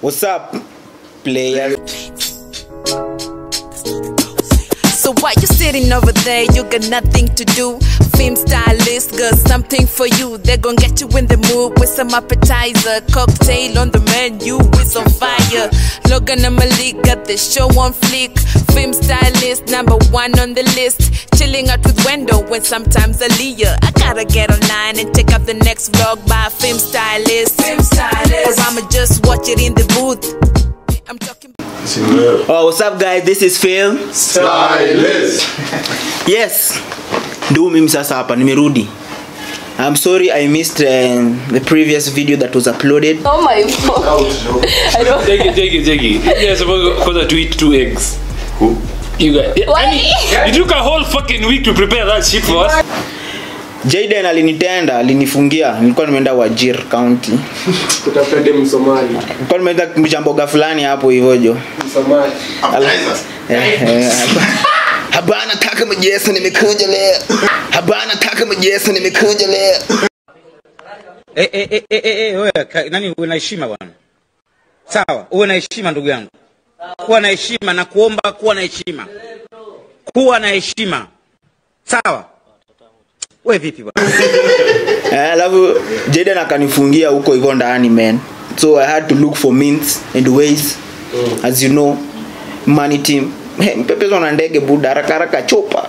What's up, player? So why you sitting over there? You got nothing to do. Film stylist got something for you. They're gonna get you in the mood with some appetizer. Cocktail on the menu with some fire. Logan and Malik got the show on flick. Film stylist number one on the list. Chilling out with Wendell when sometimes Aaliyah. I gotta get online and take up the next vlog by a film stylist. Film stylist. Or I'ma just watch it in the booth. I'm talking. Oh, what's up, guys? This is Phil. Stylist. Yes, ndio mimi sasa hapa nimerudi. I'm sorry I missed uh, the previous video that was uploaded. Oh my god. I don't. Take it, take it, take it. You're supposed to to eat two eggs. Who? You got. Why? You took a whole fucking week to prepare that shit for us. Jaden alinitenda, alinifungia. Nilikuwa nimeenda Wajir County. kutafuta dem Somali. Nilikuwa nimeenda kumcha mboga fulani hapo hivyo jo. Somali. Appetizer. Eh, eh, Habana kaka majesa nimekuja leo. Habana kaka majesa nimekuja leo. Eh, eh, eh, eh, eh, eh, wewe, ka- nani uwe na heshima bwana sawa uwe na heshima ndugu yangu kuwa na heshima na kuomba kuwa na heshima kuwa na heshima sawa we vipi bwana Eh, alafu Jaden akanifungia huko hivyo ndani man. So I had to look for means and ways. As you know, money team. Hey, mpepezwa na ndege buda haraka haraka chopa.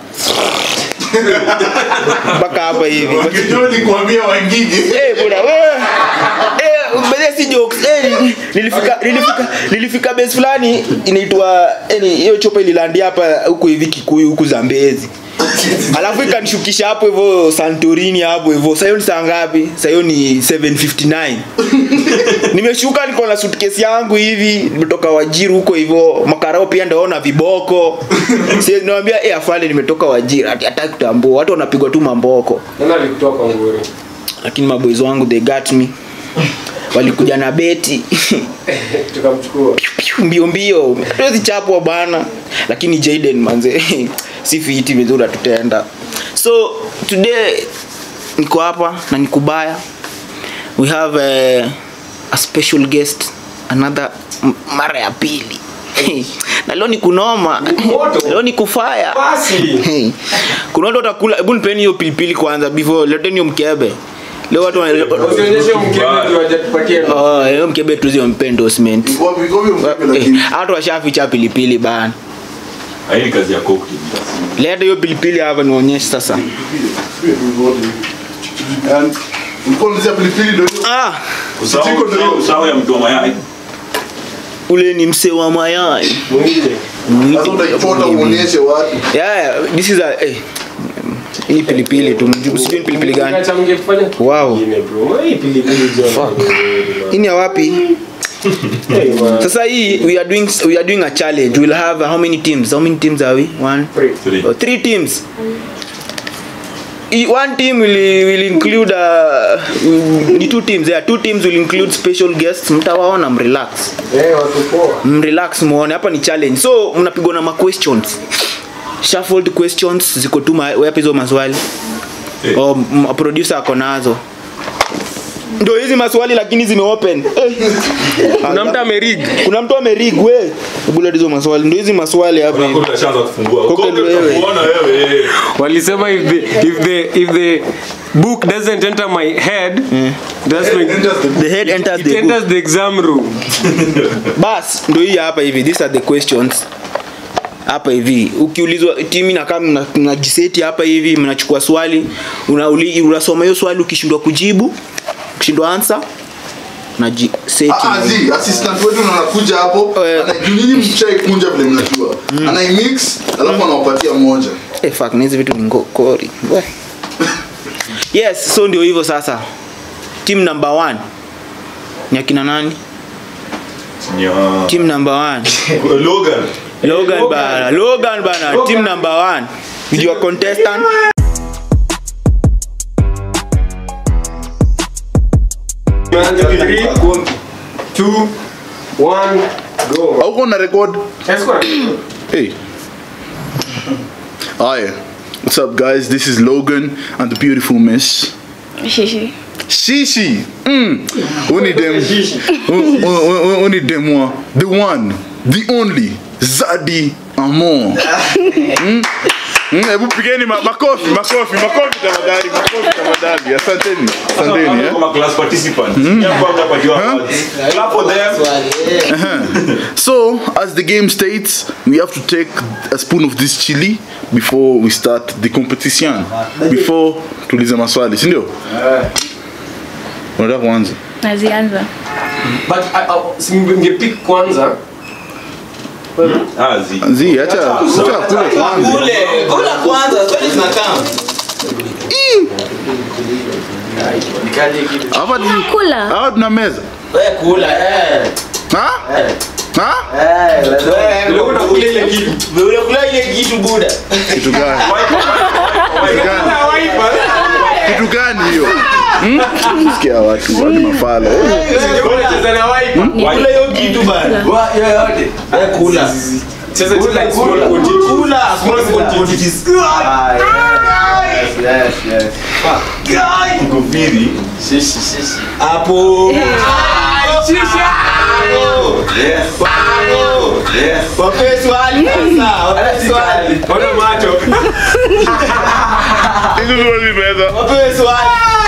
Mpaka hapa hivi. Wakijua nikuambia wangigi. Eh, buda wewe. Eh, mbele si jokes. Eh, nilifika nilifika nilifika base fulani inaitwa yani hiyo chopa ililandia hapa huko hivi Kikuyu huku Zambezi. Alafu ikanishukisha hapo hivyo Santorini hapo hivyo. Sasa hiyo ni saa ngapi? Sasa hiyo ni 7:59. Nimeshuka niko na suitcase yangu hivi, nimetoka Wajiri huko hivyo. Makarao pia ndio na viboko. Sasa niwaambia eh afande nimetoka Wajiri. Hata hata kutambua. Watu wanapigwa tu mamboko Nani alikutoa kwa nguri? lakini maboys wangu they got me walikuja na beti Tukamchukua. Piu, mbio mbio hatuwezi chapwa bana lakini Jaden manze si fiti vizuri tutenda so today niko hapa na nikubaya we have a, a special guest another m- mara ya pili na leo ni kunoma moto. leo ni kufaya Basi. Hey, kuna watu watakula hebu nipeni hiyo pilipili kwanza before leteni hiyo mkebe leo watu wana- Usionyeshe mkebe tu hajatupatia. Oh, hiyo mkebe tu zio mpe endorsement Wapi wapi mkebe Eh, lakini. hata washaficha pilipili bana Hii ni kazi ya cocktail. leta hiyo pilipili hapa nionyeshe sasa And ulikuwa unazia pilipili ndio hiyo. ah, Usahau- Sitiko ndio hiyo. usahau- usahau ya mtu wa mayai. ule ni mse wa mayai Mwite. Sasa utaichota uonyeshe watu. yeah, yeah, this is a eh, hii pilipili tu mjuu sijui ni pilipili gani Acha mngefanya. Wow. Ingine bro. Hii pilipili jo. hii ni ya wapi Hey man. sasa hii we are doing we are doing a challenge we'll have how many teams how many teams are we one Free. Three. oh, three teams I- one team will, will include uh, ni two teams yeah, two teams will include special guests mtawaona mrelax Eh, watu poa. mrelax muone hapa ni challenge so mnapigwa na ma questions shuffled questions ziko tu ma- wapi hizo maswali Eh. oh, m- producer ako nazo ndio hizi maswali lakini zime open Eh. Kuna mtu amerig. kuna mtu amerig we hebu leta hizo maswali ndio hizi maswali hapa Kuna hivi. cocktail ashaanza kufungua. Cocktail Cocktail wewe. utakuona wewe. Walisema if the if the if the book doesn't enter my head, that's when Enters the the head enters it the book. enters the exam room. bas ndio hii hapa hivi these are the questions hapa hivi ukiulizwa timi na kama mna- mnajiseti hapa hivi mnachukua swali unauli, unasoma hiyo swali ukishindwa kujibu ukishindwa answer unajiseti Ah, ah, zi, assistant wetu ndo anakuja hapo. Eh. Ana- juu nyinyi mshaikunja vile mnajua. Anaimix alafu anawapatia moja. eh, fuck na hizi vitu ni ngokori We. yes so ndio hivyo sasa team number one ni akina nani Nya. team number one Logan. Logan bana, Logan bana, team number one. With your contestant. Three, two, one, go. Hauko na record? Let's go. Hey. Hi. What's up guys? This is Logan and the beautiful miss Shishi. Mm. Only them. un- un- un- Only them one. The one, the only. Zadi Amon. Mm. Mm, Hebu pigeni ma- makofi, makofi, makofi tafadhali, makofi tafadhali. Asanteni, asanteni. eh. Kama class participant. Hapa mtapatiwa awards. Clap for them. So, as the game states, we have to take a spoon of this chili before we start the competition. Before tulize maswali, si ndio? Unataka kuanza? nazianza But I- I- si mngepick kwanza Ah, zi. Zi, acha acha kule kwanza. Kule, kula kwanza, swali zinakaa. Hapa ni kula hapa tuna meza. Wewe kula, eh. Ha? Ha? Eh, wewe unakula ile kitu. Wewe unakula ile kitu buda. Kitu gani? Kitu gani? Kitu gani hiyo? Hmm? Sikia watu, watu mafala. Kula hiyo kitu bana. Wa yoyote. Wewe kula. sasa Kula, tuna small kula. quantity. Kula, small quantities. Ah, yes, yes, yes. Kukufiri. Hapo. Yes. Yes. Wape swali sasa. Wape swali. Ona macho Hizi ndio hizi meza. Wape swali.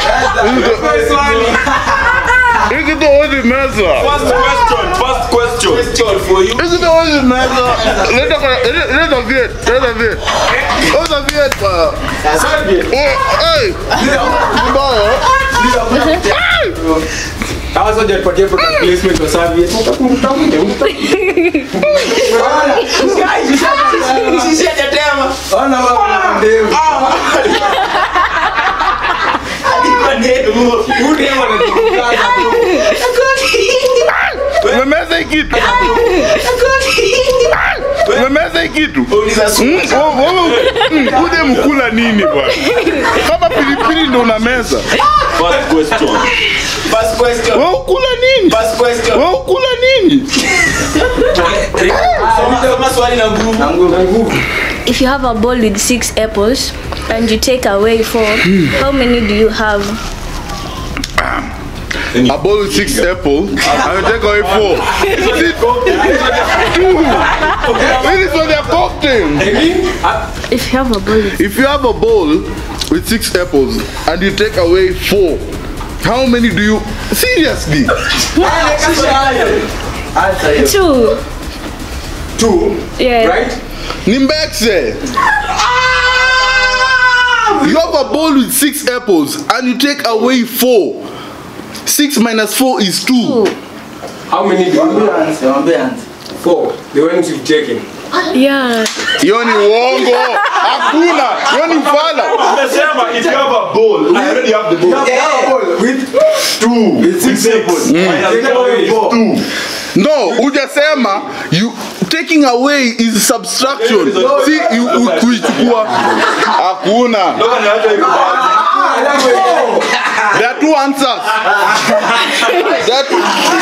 Hizi ndio hizi meza. First question. First question. Question for you. Hizi ndio hizi meza. Leta kwa leta viet, leta viet. Leta viet pa. Oh, hey. Mbaya. hawa soja tupatie product placement wa serviette Sisi hajatema. ona baba ndevu Huyu dem anajikata tu. Umemeza hii kitu. Umemeza hii kitu. Uliza swali. Mm, wewe- wewe- mm, Uje mkula nini bwana? Kama pilipili ndo unameza. First question. First question. Wewe ukula nini? First question. Wewe ukula nini? Soma- soma swali na nguvu. if you have a bowl with six apples and you take away four how many do you have A bowl with six apple and you take away four. Is it two? This is what they're cooking. if you have a bowl with If you have a bowl with six apples and you take away four, how many do you seriously? two Two, yeah right? Nimbexe. You have a bowl with six apples and you take away four. Six minus four is two. How many do you have? Four. The ones you've taken. yeah Hiyo ni uongo. Hakuna. Hiyo ni fala. Umesema if you have a bowl, I already have the bowl. With Two. With six apples. Minus four is two. No, hujasema you taking away is subtraction. Si you- u- kuichukua. Hakuna. Look at that. There are two answers. There are two-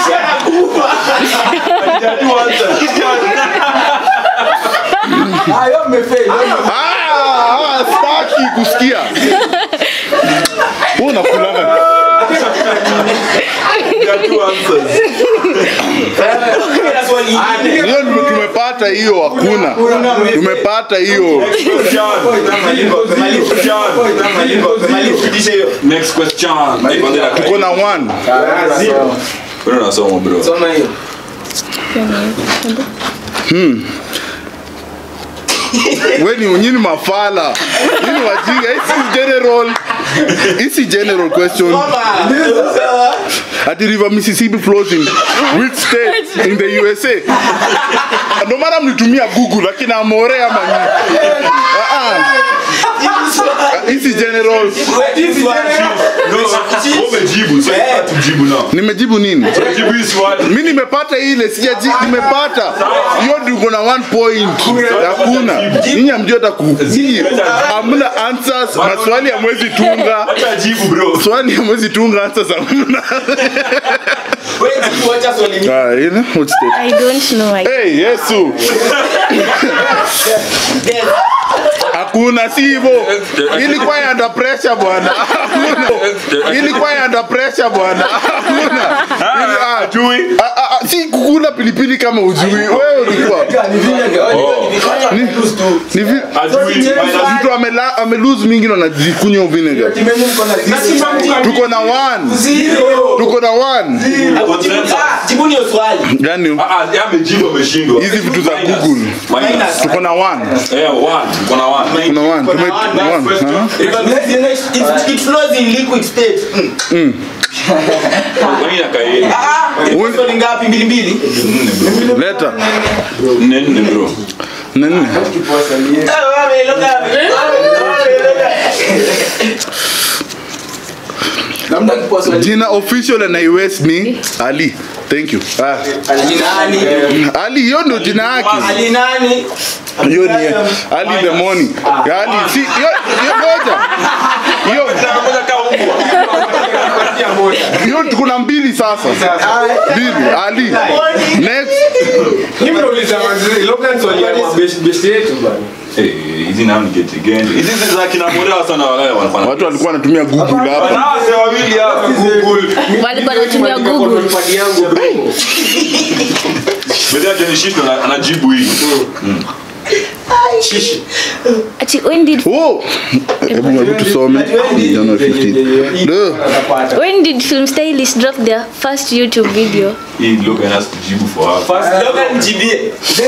There are two answers. Ah, ah, staki kusikia. Wewe unakulanga. There are two answers. Kuna swali ingine. Hiyo ndio tumepata hiyo hakuna. Tumepata hiyo. Question. Pitisha hiyo. Next question. Tuko na one. Wewe unasoma bro. Soma hiyo. Wewe ni nyinyi mafala. Nyinyi wajinga. Hii si general. Hii si general question. Soma. At the river Mississippi flows in which state in the USA? Ndio maana mlitumia Google lakini amore ama nini? Ah ah. Hii si general. Wewe swali. No, wewe umejibu. Sasa tujibu now. Nimejibu nini? Jibu hii swali. mi nimepata ile sijaji nimepata hiyo ndio uko na one point hakuna nyinyi hamjui hata ku nyinyi hamna answers maswali ya mwezi tunga Acha jibu bro. swali ya mwezi tunga answers hamna Wewe jibu, wacha swali ingine. ah you know what state i don't know I, hey yesu Yes. hakuna si hivyo ilikuwa ya under pressure bwana hakuna ilikuwa ya under pressure bwana hakuna Ili- ah, Chui. ah, ah, ah, si kukula pilipili kama ujui wewe ulikuwa Ni- ni vi- Ajui. mtu amela- amelose mingi na anajikunywa vinegar tuko na one tuko na one jibuni hiyo swali gani Ah, ah, yeye amejibu ameshindwa. hizi vitu za Minus. google Minus. tuko na one Eh, one. Tuko na one. kuna one tume one question. aha. It- it flows in liquid state Mm. Kwani inakaeni? Ah, Un- swali ngapi mbili mbili leta Nne nne bro. nani Eh, wewe, look at me. Wewe, look at me. jina official na iwes ni ali thank you ah. Ali. ali hiyo ndio jina yake Ali nani? hiyo ni ali the morning ali si hiyo hiyo moja hiyo Ngoja kaa mbwa. hiyo kuna mbili sasa mbili ali next Eh, hizi nao ni geti gani? Hizi zi za kina Morea sana wale walikuwa na- watu walikuwa wanatumia google hapa Wanawake wawili hapa Google. walikuwa wanatumia google Baada ya Johnny Shito ana- anajibu hii. ati when did oh hebu hebu tusome January 15 Duh. when did film stylist drop their first youtube video Hii Logan has to jibu for her. Logan jibie.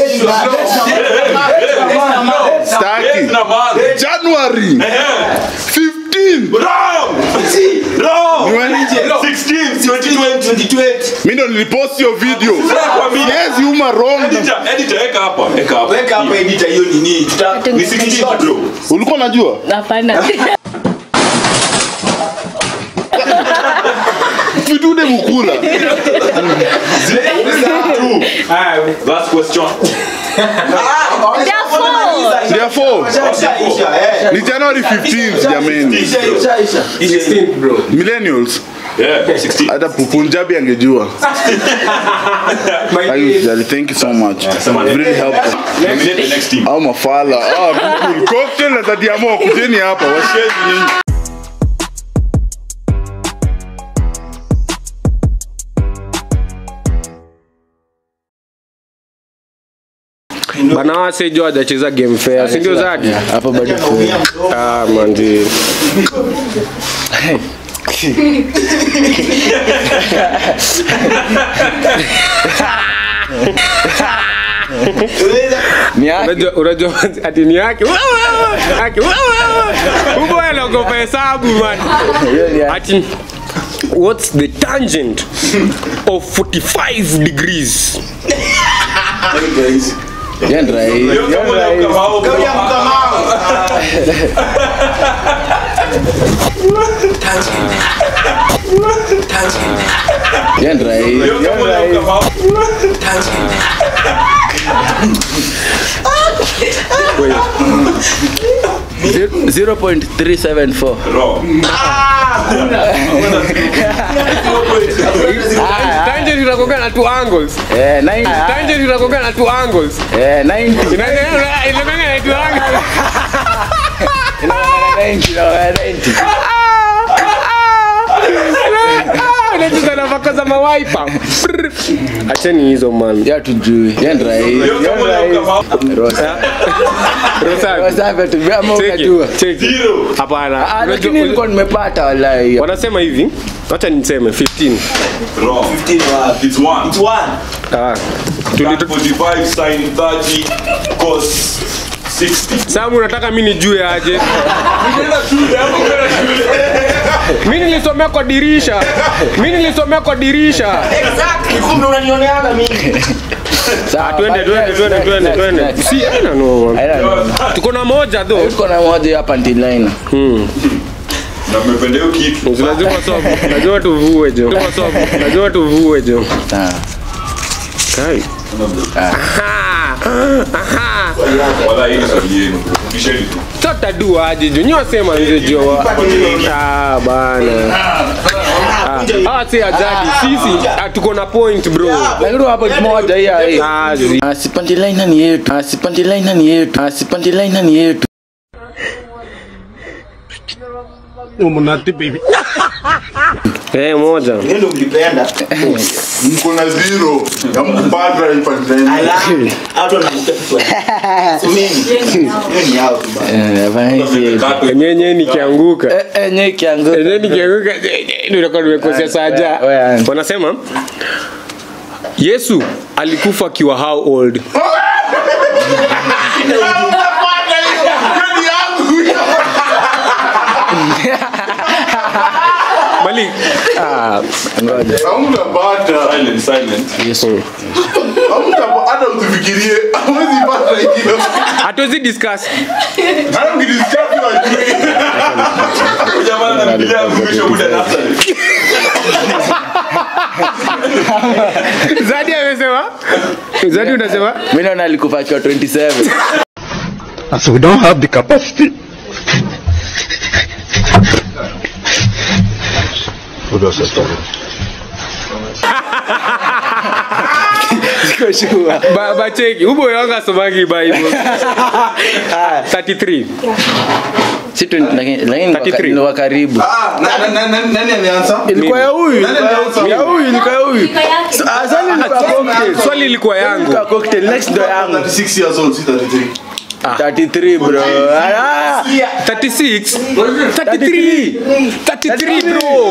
Staki. Yes, na man. January 15 Wrong. Wrong. Ni when- 16, 2020. 2020. mi ndo nilipost hiyo video Kwambia. yes uma wrong Editor, editor, eka hapa, eka hapa. Weka hapa editor hiyo nini? Tuta Ni 16 bro. ulikuwa unajua hapana vidude mukula Last question. therefore ni january 15 jameni millennials Yeah, 16. hata punjabi angejua Ayushali, thank you so much It really helped us. Nominate the next team. au mafala ah, Google. cocktail na tadiamo kujeni hapa washezi nyinyi bana wase jo hajacheza game fair si ndio zadi Hapa bado ah manzi ni yake. unajua unajua ati ni yake yake huko anaogopa hesabu man Hiyo ni yake. ati what's the tangent of 45 degrees Hiyo ni rahisi. Leo kama leo kama hao, bro. Hiyo ni rahisi. Leo kama leo kama hao. Zero- 0.374 Wrong. tangent inakoga na two angles Eh, 90 tangent inakoga na two angles eh, 90 inakoga na two angles Inakuwa 90 inakuwa 90 unacheza na vako za mawaipa acheni hizo man ya tujui Hiyo ni rahisi. Leo Hiyo kama ni leo kama rahisi. hao. Rosa. Rosa, Rosa ametumia ama cheki, unajua? cheki. Zero. hapana Ah, Unajua- lakini nilikuwa nimepata wallahi. wanasema hivi wacha niseme 15 Wrong. It's one. ah. Tuli- tu- 45 sin 30 cos 60. Samu unataka mi nijue aje mi nilisomea kwa dirisha mi nilisomea kwa dirisha Kumbe unanioneaga mimi. Sawa, twende but twende next, twende next, twende next, twende next. si aina no man. I don't know. tuko na moja tho Tuko na moja hapa ndilina. Na mmependa hiyo kitu. lazima somo lazima tuvue jo Lazima somo. lazima tuvue jo Sawa. kai Aha. Aha. Wala hii ni swali yenu. Bisheni tu. totadua aje jo nyiwasema nze jo ah bana Ah. Ah, si ajadi. Sisi ah, tuko na point bro. lakini hapo moja hii hii Ah, zi- asipandi line ni yetu asipandi line ni yetu asipandi line ni yetu Eh, moja. ndio mlipenda mko na zero ya mkupata ipatikana hata na mimi yao tu bana Nyenye nikianguka. eh nye kiangu Nyenye nikianguka ndio ndio nimekosea saja. wewe. Wanasema Yesu alikufa akiwa how old? Malik. Ah, ngoja hamtapata Silent, silent. hamtapata hata usifikirie hawezi pata hiyo hatuwezi discuss. hata mkidiscuss wajui Huyu jamaa anapigia mwisho muda na after. Zadi amesema? Zadi unasema? mimi naona alikufa akiwa 27 So we don't have the capacity. siko sure Ba bacheki. Ubo yanga somangi Bible. 33. si 20 lakini lakini 33. ni wa karibu Ah, na- na- na- na- nani ameanza ilikuwa ya huyu Nani ameanza? ya huyu ilikuwa ya huyu Ah, swali ilikuwa cocktail Swali ilikuwa yangu. ilikuwa cocktail next ndo yangu 36 years old si 33 33 bro ah 36 33 33 bro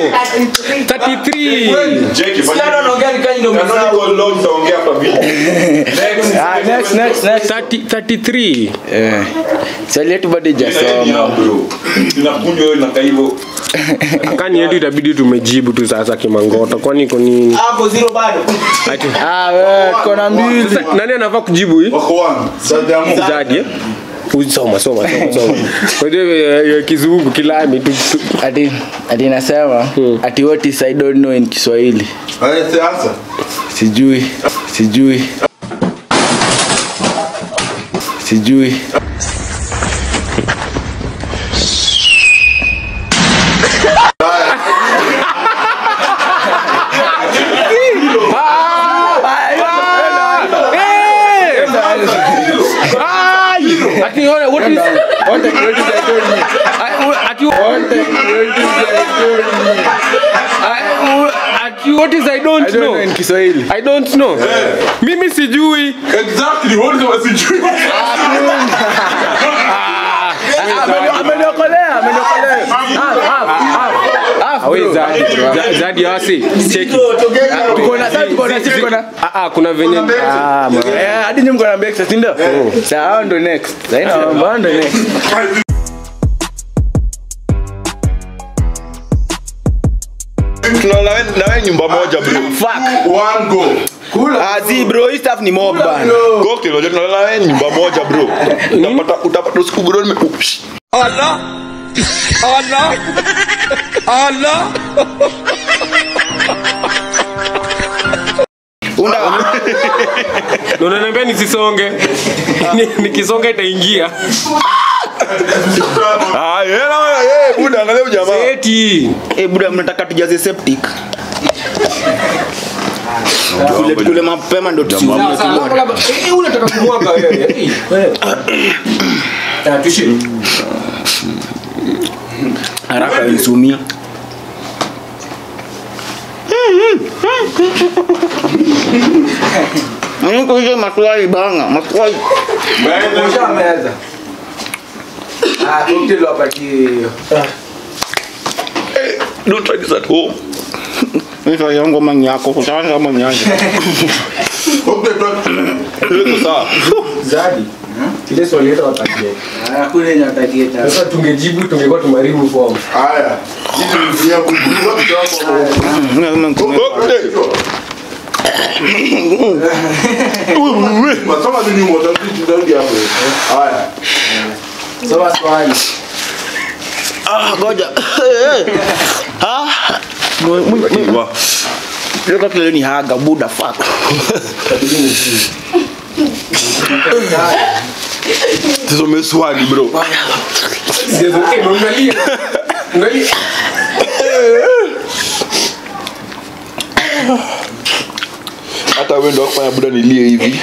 33 Jackie, fanya- Canonical law tutaongea hapa vile. Next. ah next next next 30 33 eh swali yetu bado Nini hajasoma yao, bro? Tunakunywa wewe na kaivo. kani yetu itabidi tumejibu tu sasa kimangota kwani iko nini Ati- ah wewe tuko na mbili Sasa, nani anafaa kujibu hii wako one sadamu Zadi eh? Uy, soma soma soma soma kwa hiyo eh, eh, kizungu kilami tu, tu. ati ati nasema ati what is i don't know in Kiswahili haya answer sijui sijui sijui Ati what what is what is what is I don't know. I- Ati what is Ati what is I don't I don't know in know. Kiswahili I don't know. Mimi sijui. exactly what was sijui ameniokolea ameniokolea half half half half Awe bro. Zadi. Za- Zadi asi. Cheki. tuko na sasa tuko na sisi tuko na Ah ah kuna venye ah ma- eh hadi nyinyi mko na mbeki sasa ndio sasa hao ndo next sasa ina mambo hao ndo next Tunalala na wewe nyumba moja bro. fuck one go ah zi bro hii stuff ni mob bana Cocktail, unajua tunalala na wewe nyumba moja bro. Utapata utapata usiku bro nime Ups. unda Na unaniambia nisisonge. Ni- Nikisonga itaingia. Ah, yeye na yeye buda angalia huyu jamaa. Eti. eh buda mnataka tujaze septic kule kule mapema ndo tusiume unataka kumwaga wewe. haraka nisumia Niko hizo maswali banga, maswali. Don't try this at home. Hizo yangu mangi yako, utaanza mangi yako. okay talk Iko sawa. Ile swali yetu watakie. Sasa tungejibu tungekuwa tumeharibu form. haya hizi ni ya kujua kidogo Cocktail. masoma ni nyuma utafiti ndani hapo haya Ah, ngoja. Ah. Wa. Leo kile ni haga buda fuck. Tusome swali bro. Angalia. Angalia. hata wewe ndio kufanya buda nilie hivi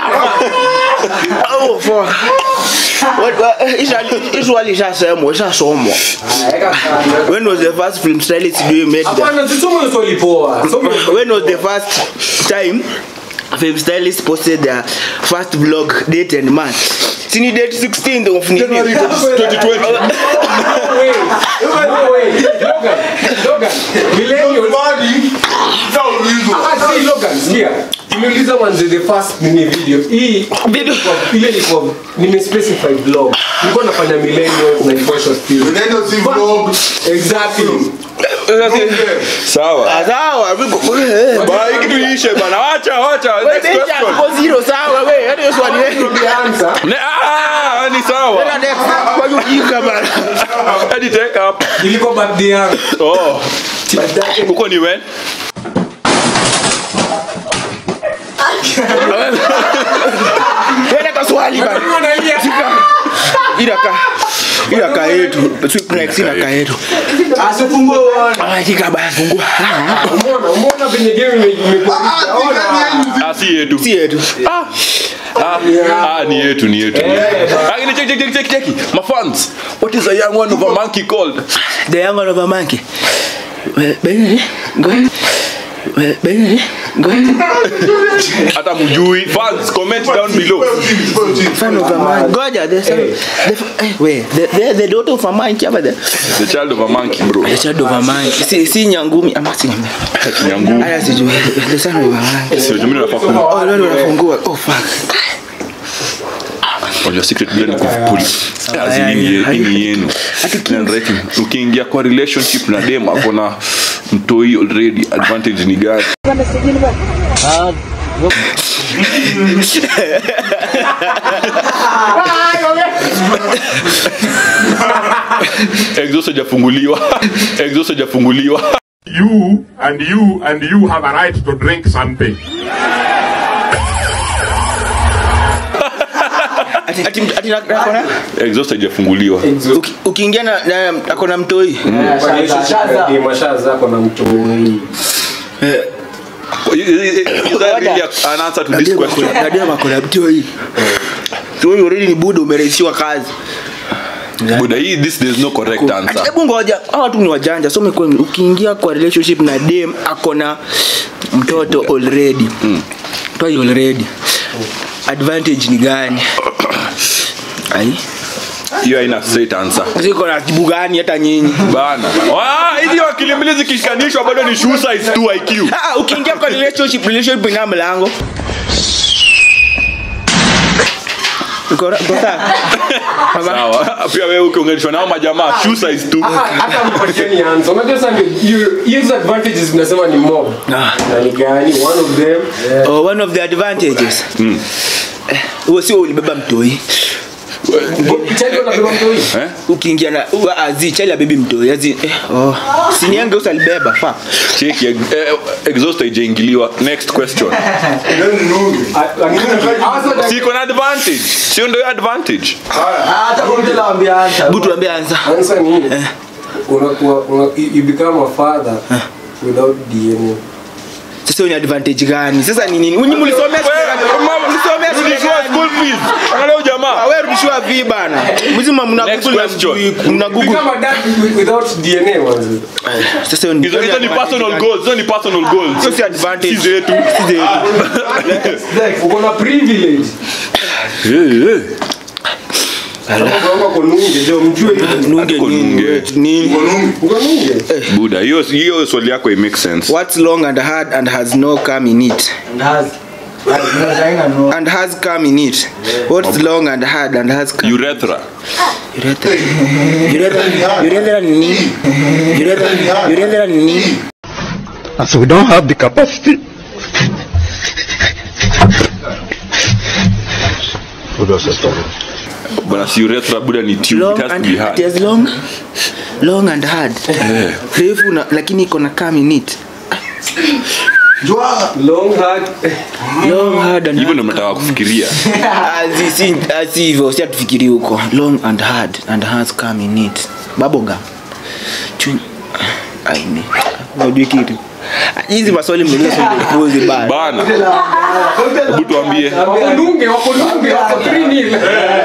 oh fuck what what is swali ishasemwa ishasomwa when was the first film stylist you made that Hapana, tusome hiyo swali poa. Soma hiyo swali when was the first time a film stylist posted their first vlog date and month sini date 16th of January 2020. No way. No way. Logan, Logan, millennials. Ah, si Logan, sikia. Nimeuliza manze the first nini video. Hii Video. kwa- ile ilikuwa nimespecify vlog. Nilikuwa nafanya millennials na social skills. Exactly. sawa Ah, sawa viko- eh, bana hiki tuishe bana wacha wacha wewe next date question yako zero sawa wewe hata hiyo swali wewe The answer. Ne- ah, ni sawa Tena next kwa hiyo jika bana hadi take up Ilikuwa birthday yangu. oh huko ni when wewe leta swali bana ila ka ila ka yetu sweep next ila ka yetu asifungue uone ah jika bana fungua Umeona, umeona venye game ime- imekuwa. Ona. ah si yetu si yetu ah ah ni yetu ni yetu lakini check check check check check my fans what is a young one of a monkey called the young one of a monkey Well, baby, go ahead. Well, baby, go ahead. hata mjui fans comment down below Son of a man. Goja, the son. The, eh, wait, the, the, the daughter of a monkey over there. the child of a monkey bro The child of a monkey. Si, si nyangumi ama si nyangumi. nyangu Aya sijui. The son of a monkey. sio mimi nafaa ku Oh, leo unafungua. Oh fuck. Unajua secret bila ni kuvipuli azini ni yenu Na right, ukiingia kwa relationship na dem akona mtoi already advantage ni gani exhaust hajafunguliwa exhaust hajafunguliwa You and you and you have a right to drink something. Ati ati ati na- akona exhaust hajafunguliwa uki- ukiingia na, na akona mtoi. Kwa relationship game, ashaza ako na mtu is that really an answer to this question Nadia akona mtoi. So wewe already ni budo umerahisishiwa kazi. buda hii this there's no correct Ati answer hebu ngoja, hawa watu ni wajanja. So umekuwa ukiingia kwa relationship na dem akona mtoto already. Toi already. Advantage ni gani? Ai. hiyo haina straight answer Ziko na jibu gani hata nyinyi? bana Ah, hizi akili mbili zikishikanishwa bado ni shoe size 2 IQ Ah, ukiingia kwa relationship, relationship ina mlango. Uko ra- uko sawa? Mama, sawa pia wewe ukiunganishwa nao majamaa shoe size 2 hata mpatieni answer. Unajua sasa ndio hiyo- hizo advantages tunasema ni mob. Ah. Na ni gani? One of them oh, one of the advantages. Eh, Huo sio ulibeba mtoi. Chali wanabeba mtoi. eh Ukiingia na ua- azi chali ya baby mtoi. Azi eh, oh. Siniange usalibeba. Fuck. cheki eh, exhaust haijaingiliwa next question siko na advantage sio ndio advantage hata kwa mtu anawaambia answer Butu ambia anza. Answer ni unakuwa una, you become a father without DNA. Sasa hiyo ni advantage gani? Sasa ni nini? Unyi mlisomea mlisomea Rudishiwa school fees angalia huyu jamaa wewe rudishiwa vi bana. Mzima mna Next Google na question. mjui- mna You Google. become a dad wi- without DNA manzi. Sasa hiyo ni hizo hizo ni personal goals hizo ni personal goals Hiyo si advantage. si zetu Si zetu. Uko na privilege. Eh, eh. Unaomba kununge ndio mjue hivyo. Nunge Ako nini? nunge. Nini? Uko nunge. buda hiyo hiyo swali yako it makes sense What's long and hard and has no come in it? and has Haina no. And has come in it. What's long and hard and has come? urethra Urethra. Urethra. Urethra ni nini? Urethra. Urethra ni nini? As we don't have the capacity. bwana si urethra buda ni tube Long it has to and be it hard is long. Long and hard. Refu na lakini iko na come in it. Long hard. Long hard and hivyo ndo mnataka kufikiria Azi si azi hivyo si atufikiri huko. Long and hard and has come in it. Bubblegum. Chun. Aini. Unajui kitu. hizi maswali mnauliza swali la upuzi bana bana hebu tuambie Wakonunge, wakonunge, wako 3-0.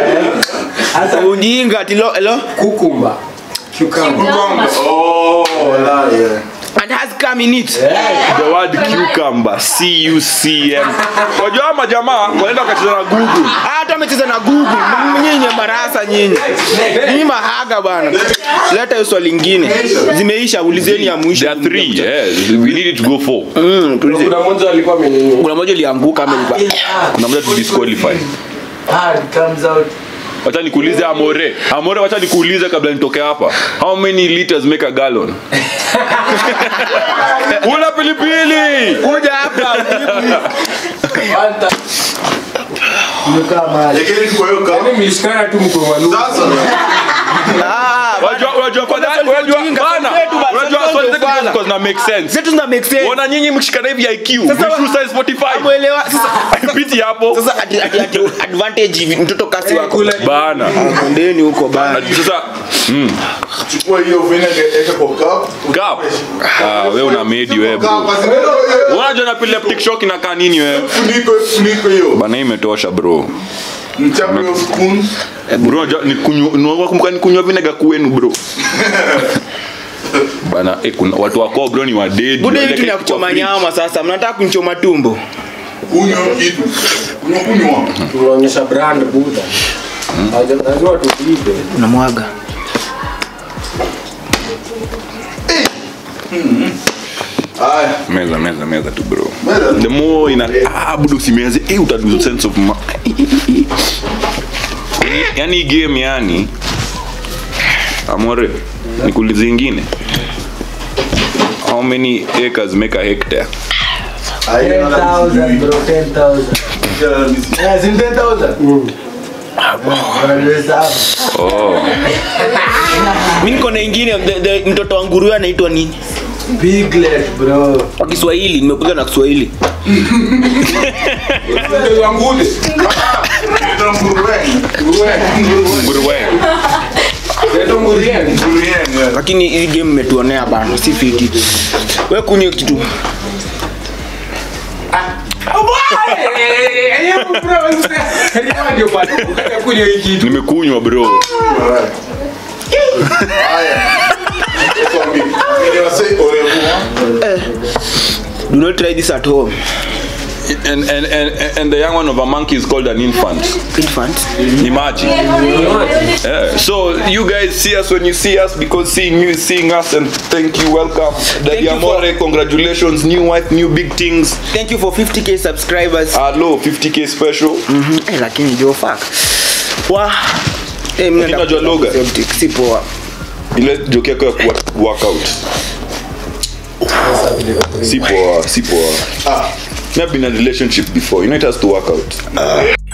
ujinga tilo elo Cucumber. Cucumber. oh la yeah and has come in it the word cucumber c u c m wajua ama jamaa wanaenda wakacheza na google hata amecheza na google M- nyinyi marasa nyinyi nyinyi mahaga bana leta hiyo swali lingine zimeisha ulizeni ya mwisho there are three yes we need it to go four Mm, tulize. Kuna mmoja alikuwa amenini. kuna moja ilianguka ama ilikuwa- kuna moja tu disqualify wacha nikuulize amore amore wacha nikuulize kabla nitoke hapa how many liters make a gallon una pilipili kuja hapa Yaani mlishikana tu mko walu. Ah, Unajua- unajua kwa nani- unajua- ujinga, bana, swali letu bana, unajua swali swali letu zetu bana. ziko zina make sense zetu zina make sense ona nyinyi mkishikana hivi IQ Sasa wa- Vishnu size 45 Mwelewa sasa piti hapo sasa ati, ati, ati advantage hivi mtoto kasi wako bana ndeni huko bana Ati sasa mm, chukua hiyo vinegar eka kwa cup cup ah wewe una medi wewe bro unajua na epileptic shock inakaa nini wewe funiko funiko hiyo bana hii imetosha bro mchape hiyo spoon bro unajua ni kunywa unakumbuka ni kunywa vinega kwenu bro bana eh, kuna watu wako bro ni wadedi bude Wale vitu ni ya kwa kuchoma fridge. nyama sasa mnataka kunchoma tumbo kunywa kitu kunywa kunywa Tunaonyesha brand buda. Haja- Lazima tulipe. unamwaga haya meza meza meza tu bro Meza. the more ina ah budo usimeze eh uta lose sense of ma yani hii game yani amore nikuulize ingine how many acres make a hectare oh mi niko na ingine the- the- mtoto wa nguruwe anaitwa nini kwa kiswahili nimekuja na kiswahili nguruwe lakini hii game imetuonea bana si fiti we kunywe kitu nimekunywa bro do not try this at home and, and, and, and the young one of a monkey is called an infant infant imagine yeah. so you guys see us when you see us because seeing you is seeing us and thank you welcome Daddy you for- Amore congratulations new wife new big things thank you for 50k subscribers hello 50k special Mhm. Eh, lakini jo fuck wa eh, mimi naenda unajua lugha? septic, si poa ile joke yako ya kuwa- workout si poa si poa ah. I've been in a relationship before you know it has to work out